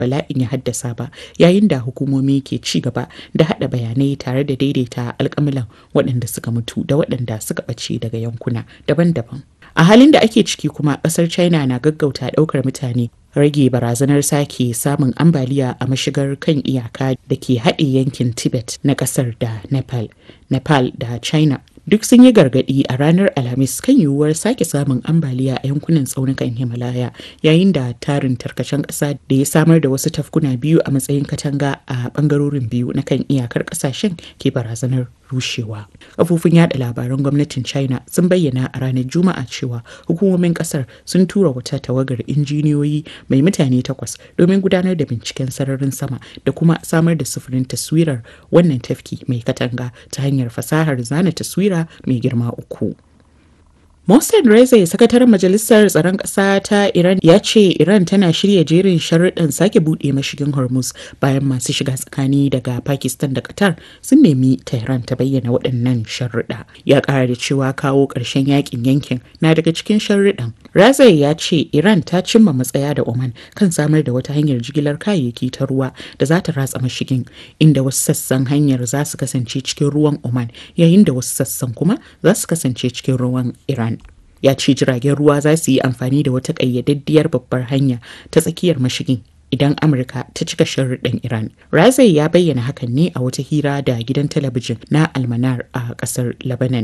bala'in ya haddasa ba yayin da hukumomi ke ci gaba da haɗa bayanai tare da daidaita alƙamilan waɗanda suka mutu da waɗanda suka ɓace daga yankuna daban-daban. A halin da ake ciki kuma ƙasar China na gaggauta ɗaukar mutane rage barazanar sake samun ambaliya a mashigar kan iyaka da ke haɗe yankin Tibet na ƙasar da Nepal. Nepal da China duk sun yi gargaɗi a ranar alhamis kan yiwuwar sake samun ambaliya a yankunan tsaunukan himalaya yayin da tarin tarkacen ƙasa da ya samar da wasu tafkuna biyu a matsayin katanga a ɓangarorin biyu na kan iyakar ƙasashen ke barazanar rushewa kafofin yada labaran gwamnatin china sun bayyana a ranar juma'a cewa hukumomin kasar sun tura wata tawagar injiniyoyi mai mutane takwas domin gudanar da binciken sararin sama da kuma samar da sufurin taswirar wannan tafki mai katanga ta hanyar fasahar zana taswira mai girma uku Mohsen Reza sakataren majalisar tsaron ƙasa ta Iran ya ce Iran tana shirya jerin sharuɗan sake buɗe mashigin Hormuz bayan masu shiga tsakani daga Pakistan da Qatar sun nemi Tehran ta bayyana waɗannan sharuɗa. Ya ƙara da cewa kawo ƙarshen yakin yankin na daga cikin sharuɗan. Reza ya ce Iran ta cimma matsaya da Oman kan samar da wata hanyar jigilar kayayyaki ta ruwa da za ta ratsa mashigin inda wasu sassan hanyar za su kasance cikin ruwan Oman yayin da wasu sassan kuma za su kasance cikin ruwan Iran. ya ce jiragen ruwa za su yi amfani da wata ƙayyadaddiyar babbar hanya ta tsakiyar mashigin idan amurka ta cika sharuɗin iran razai ya bayyana hakan ne a wata hira da gidan talabijin na almanar a ƙasar lebanon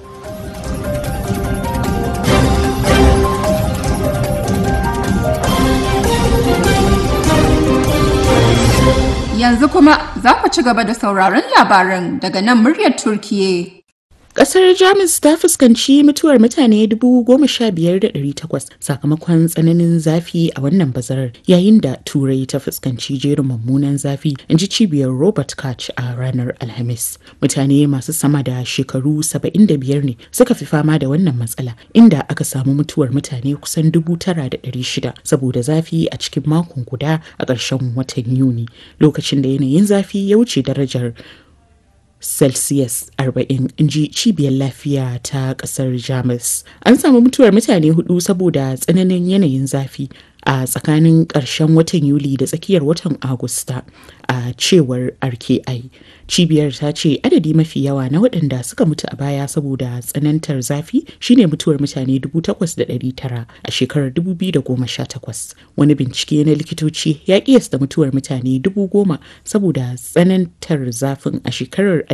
Yanzu kuma za ku ci gaba da sauraron labaran daga nan muryar Turkiye. Kasar Jamus ta fuskanci mutuwar mutane 15,800 sakamakon tsananin zafi a wannan bazarar yayin da Turai ta fuskanci jerin mummunan zafi in ji cibiyar Robert Koch a ranar Alhamis. Mutane masu sama da shekaru 75 ne suka fi fama da wannan matsala inda aka samu mutuwar mutane kusan 9,600 saboda zafi a cikin makon guda a ƙarshen watan Yuni lokacin da yanayin zafi ya wuce darajar celsius 40 inji cibiyar lafiya ta kasar jamus an samu mutuwar mutane hudu saboda tsananin yanayin zafi a tsakanin ƙarshen watan yuli da tsakiyar watan agusta a cewar rki cibiyar ta ce adadi mafi yawa na waɗanda suka mutu a baya saboda tsanantar zafi shine mutuwar mutane 8,900 a shekarar 2018 wani bincike na likitoci ya kiyasta mutuwar mutane 10,000 saboda tsanantar zafin a shekarar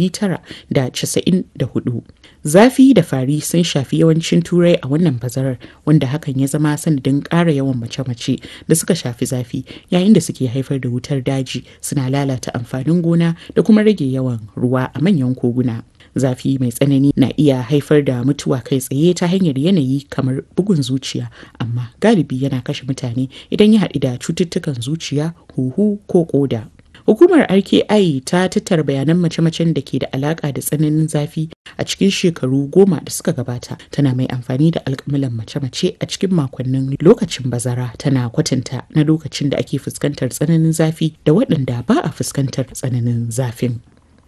1994 zafi da fari sun shafi yawancin turai a wannan bazarar wanda hakan ya zama sanadin ƙara yawan mace-mace da suka shafi zafi yayin da suke haifar da wutar daji suna lalata amfanin gona da kuma rage yawan ruwa a manyan koguna zafi mai tsanani na iya haifar da mutuwa kai tsaye ta hanyar yanayi kamar bugun zuciya amma galibi yana kashe mutane idan ya haɗu da cututtukan zuciya huhu ko koda Hukumar RKI ta tattara bayanan mace-macen da ke da alaka da tsananin zafi a cikin shekaru goma da suka gabata tana mai amfani da alkamilan mace-mace a cikin makonnin lokacin bazara tana kwatanta na lokacin da ake fuskantar tsananin zafi da waɗanda ba a fuskantar tsananin zafin.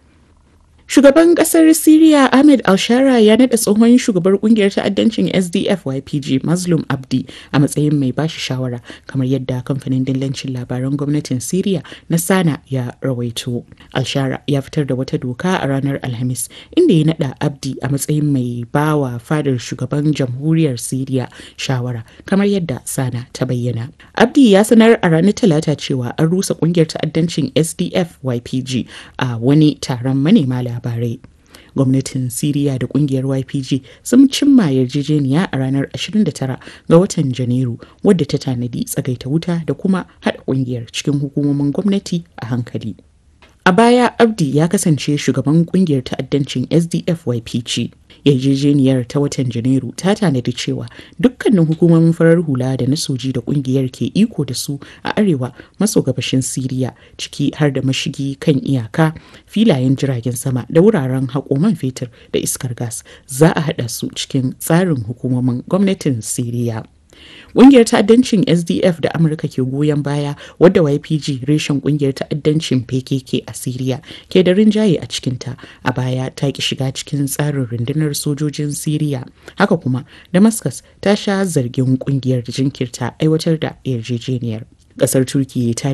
Shugaban kasar Siriya Ahmed Alshara ya nada tsohon shugabar kungiyar ta'addancin SDF YPG Mazlum Abdi a matsayin mai bashi shawara kamar yadda kamfanin dillancin labaran gwamnatin Siriya na Sana ya rawaito. Alshara ya fitar da wata doka a ranar Alhamis inda ya nada Abdi a matsayin mai bawa fadar shugaban jamhuriyar Siriya shawara kamar yadda Sana ta bayyana. Abdi ya sanar a ranar Talata cewa an rusa kungiyar ta'addancin SDF YPG a wani taron manema labarai. labarai gwamnatin siriya da kungiyar ypg sun cimma yarjejeniya a ranar 29 ga watan janairu wadda ta tanadi tsagaita wuta da kuma haɗa kungiyar cikin hukumomin gwamnati a hankali a baya abdi ya kasance shugaban kungiyar ta'addancin sdf ypg yarjejeniyar ta watan janairu ta tanadi cewa dukkanin hukumomin farar hula da na soji da kungiyar ke iko da su a arewa maso gabashin siriya ciki har da mashigi kan iyaka filayen jiragen sama da wuraren haƙoman fetur da iskar gas za a haɗa su cikin tsarin hukumomin gwamnatin siriya Ƙungiyar ta'addancin SDF da Amurka ke goyon baya wadda YPG reshen ƙungiyar ta'addancin PKK a Siriya ke da rinjaye a cikinta a baya ta ki shiga cikin tsarin rundunar sojojin Siriya. Haka kuma Damascus ta sha zargin ƙungiyar da jinkirta aiwatar da yarjejeniyar. Ƙasar Turkiyya ta